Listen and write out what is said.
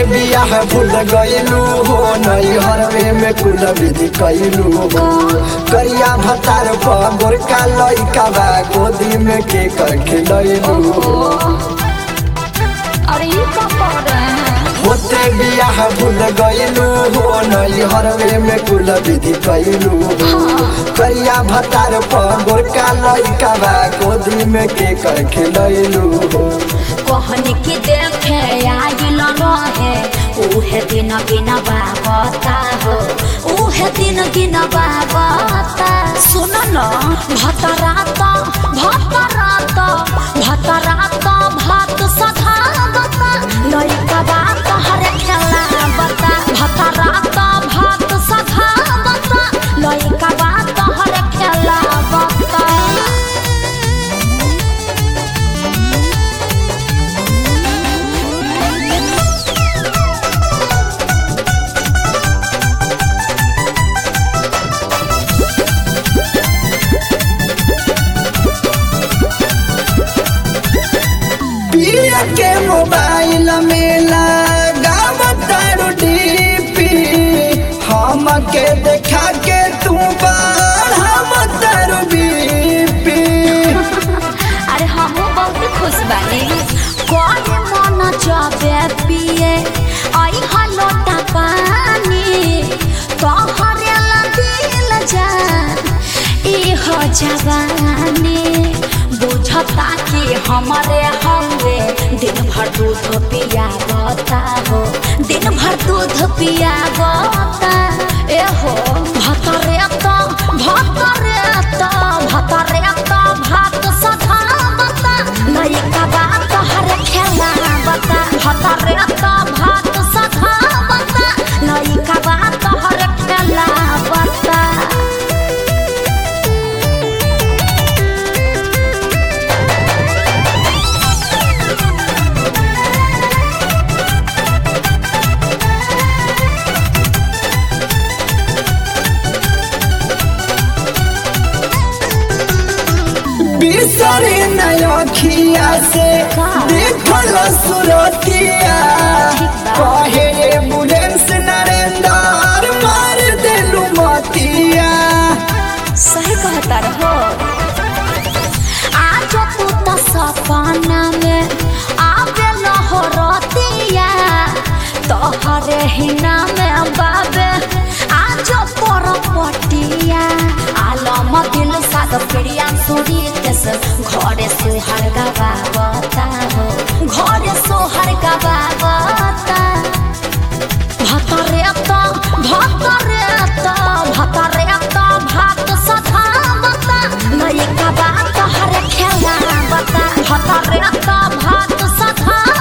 बियाह भूल गईलू हो नई हरवे में कुल विधि कैलू हो करिया भतार पर गोरका लइका बा गोदी में के कर खिलैलू हो अरे ये क्या कर रहे हैं होते बियाह भूल गईलू हो नई हरवे में कुल विधि कैलू हो करिया भतार पर गोरका लइका बा गोदी में के कर खिलैलू हो कहनी की देखे आइल रहे उहे दिन बिना बाबता हो उहे दिन बिना बाबता सुन न भतरात भतरात भतरात भात सधावता लइका बात हर खेला बता भतरात भात सधावता लइका बात हर खेला बता पिया के मोबाइल में लगावतारू डीपी हम के देखा के तू बढ़ावतारू बीपी अरे हम बहुत खुश बानी कौन मन जाबे पिए आई हलोटा पानी तोहरे ला दिल जान ई हो जवानी बुझता कि हमारे हवे दिन भर दूध पिया बता हो दिन भर दूध पिया बता ए हो भतरे तो भतरे तो भतरे तो भात सधा बता लइका बात हर खेला बता भतरे तो भात सधा बता लइका बात हर खेला बता बिसरी नखिया से देखल सुरतिया कहे एम्बुलेंस नरेंद्र मार देलू मतिया सही कहता रहो आज तू तो सपना में आवे लहरतिया तोहरे हिना में बाबे आज पर पटिया आलम दिल साद प्रिया सुरी तेस घरे सोहर गवावता हो घरे सोहर गवावता भतरे तो भतरे तो भतरे तो भात सधावता लइका बात हर खेला बता भतरे तो भात सधा